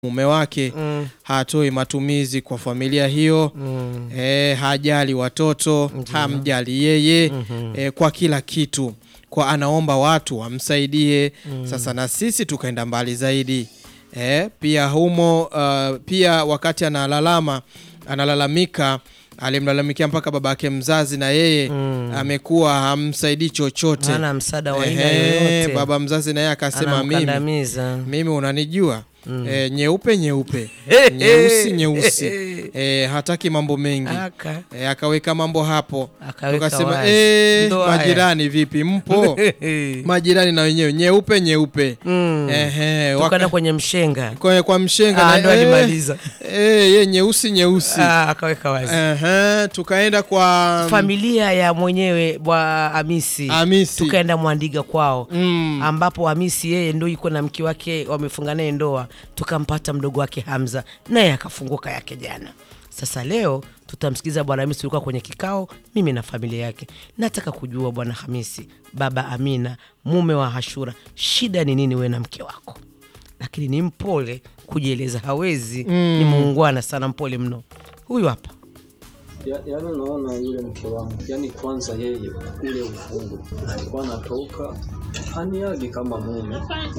mume wake Mm. hatoi matumizi kwa familia hiyo Mm. e, hajali watoto hamjali yeye e, kwa kila kitu kwa anaomba watu wamsaidie sasa na sisi tukaenda mbali zaidi e, pia humo uh, pia wakati analalama analalamika alimlalamikia mpaka babake mzazi na yeye amekuwa hamsaidii chochote hana msaada wa aina Ehe, yoyote baba mzazi naye akasema mimi anamkandamiza mimi unanijua e, nyeupe nyeupe nyeusi nyeusi e, hataki mambo mengi aka e, akaweka mambo hapo Akaweka tukasema wazi. e, Ndo haya. majirani vipi mpo majirani na wenyewe nyeupe nyeupe Mm. Ehe, tukana waka- kwenye mshenga kwa, kwa mshenga Ah, na- ndo eh, alimaliza. eh, ye nyeusi nyeusi Ah, akaweka wazi Ehe, tukaenda kwa familia ya mwenyewe bwa Hamisi Hamisi. tukaenda Mwandiga kwao Mm. ambapo Hamisi yeye ndo yuko na mke wake wamefunga naye ndoa, tukampata mdogo wake Hamza naye akafunguka yake jana. Sasa leo tutamsikiza bwana Hamisi, ulikuwa kwenye kikao, mimi na familia yake. Nataka kujua bwana Hamisi, baba Amina, mume wa Hashura, shida ni nini wewe na mke wako? Lakini ni mpole kujieleza, hawezi ni muungwana sana, mpole mno. Huyu hapa Ya, yaani unaona yule mke wangu, yaani kwanza yeye ule ufungu alikuwa anatoka haniagi kama mume,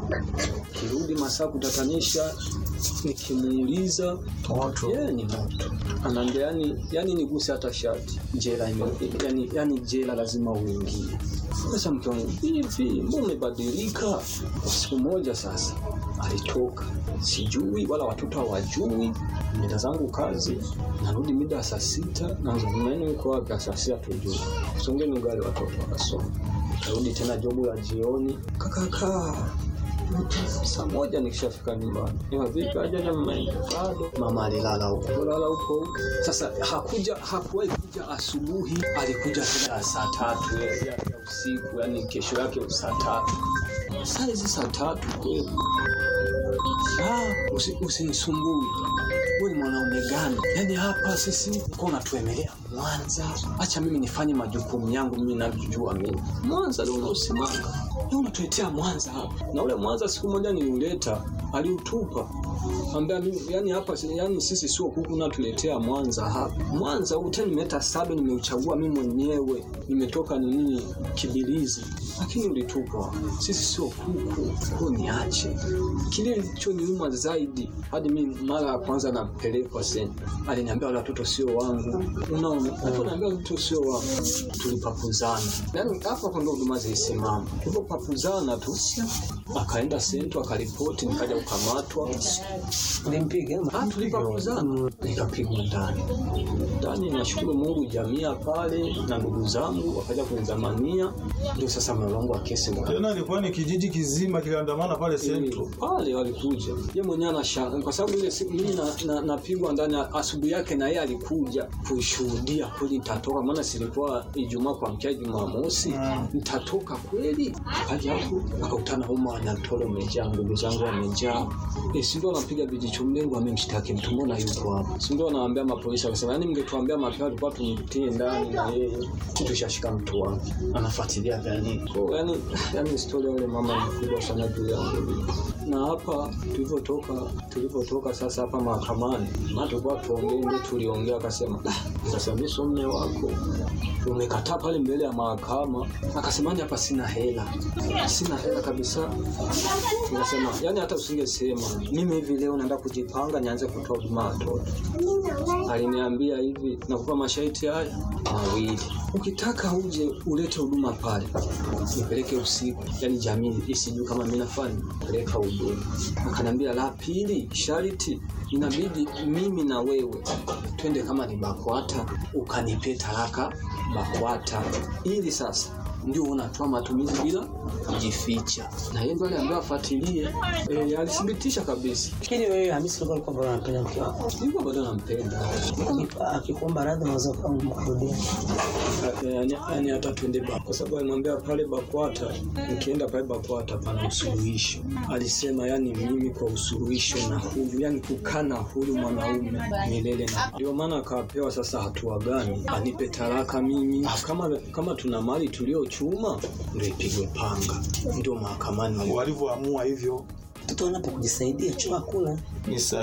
kirudi masaa kutatanisha, nikimuuliza yeye ni moto, anaambia yani, yani niguse hata shati, jela ime, yani, yani jela lazima uingie. Sasa mke wangu, hivi mbona umebadilika? Siku moja sasa alitoka, sijui wala watoto hawajui, mida zangu kazi, narudi mida ya saa sita, nazungumani uko wapi? Saa sita tujui, songeni ugali watoto wakasoma, narudi tena jobu la jioni, kakakaa saa moja nikishafika nyumbani, ema vipi, ajaja mama yangu? bado. Mama alilala huko, lala huko huko. Sasa hakuja, hakuwahi kuja asubuhi, alikuja tena ya saa tatu ya, ya, ya usiku, yani kesho yake saa tatu. Saa hizi saa tatu kweli Ah, usi- usinisumbue wewe ni mwanaume gani? Yaani hapa sisi uko unatuemelea Mwanza, acha mimi nifanye majukumu yangu mimi navyojua mimi. Mwanza leo unaosimama leo unatuletea Mwanza hapa, na ule Mwanza siku moja niliuleta aliutupa ambia mimi yani hapa si- yani sisi sio kuku natuletea Mwanza hapa. Mwanza huu tena nimeleta sado, nimeuchagua mimi mwenyewe, nimetoka nini Kibilizi, lakini ulitupa. Sisi sio kuku, kwa niache. Kile kilichoniuma zaidi hadi mimi mara ya kwanza napelekwa seni, aliniambia wale watoto sio wangu. Unaona, aliponiambia watoto sio wangu, tulipapuzana. Yani hapa hapo ndo huduma zilisimama, tulipopapuzana tu akaenda sento akaripoti, nikaja kukamatwa. ulimpiga Ah, tulipapuzana nikapigwa ndani ndani. Nashukuru Mungu, jamii ya pale na ndugu zangu wakaja kunizamania, ndio sasa mlolongo wa kesi uka- Tena ilikuwa ni kijiji kizima kiliandamana pale Central. pale walikuja, ye mwenyewe anashangaa kwa sababu ile siku mimi na- na- napigwa ndani, asubuhi yake na yeye alikuja kushuhudia kweli nitatoka, maana silikuwa Ijumaa kuamkia Jumamosi, nitatoka kweli. Akaja hapo akakutana humo wanatolo umejaa, ndugu zangu wamejaa, e, si ndio anapiga vijicho, mlengo amemshtaki mtu, mbona yuko hapa? Si ndio anawaambia mapolisi, akasema yani, mngetuambia mapema tulikuwa tumtie ndani na yeye, si tushashika mtu wake, anafuatilia gani kwa yani, yani historia yule mama ni kubwa sana juu yangu na hapa tulivyotoka tulivyotoka sasa hapa mahakamani, na tulikuwa tuongee, ndio tuliongea, akasema "Ah, sasa mimi sio mume wako, umekataa pale mbele ya mahakama. Akasema "Ni hapa sina hela, sina hela kabisa. Nikasema yani hata usingesema mimi hivi leo naenda kujipanga nianze kutoa huduma ya watoto. Aliniambia hivi, nakupa masharti haya mawili, ukitaka uje ulete huduma pale, nipeleke usiku, yani jamii isijui kama mimi nafanya peleka huduma. Akaniambia la pili, sharti inabidi mimi na wewe twende kama ni BAKWATA ukanipe talaka BAKWATA, ili sasa ndio unatoa matumizi bila kujificha. Na yeye ndo aliambiwa afuatilie. E, alithibitisha kabisa, Lakini wewe Hamisi ulikuwa kwamba unapenda mke wako. nilikuwa bado nampenda Akipa- Akikuomba radhi unaweza kumkurudia. yani, yani hata twende ba kwa sababu alimwambia pale BAKWATA, nikienda pale BAKWATA pana usuluhisho. Alisema yani mimi kwa usuluhisho na huyu, yani kukaa na huyu mwanaume milele, na ndio maana akapewa sasa hatua gani, anipe talaka mimi, kama kama tuna mali tuliochuma ndio ipigwe panga, ndio mahakamani Walivyoamua hivyo mtoto anapokujisaidia choo hakuna Ni sahihi.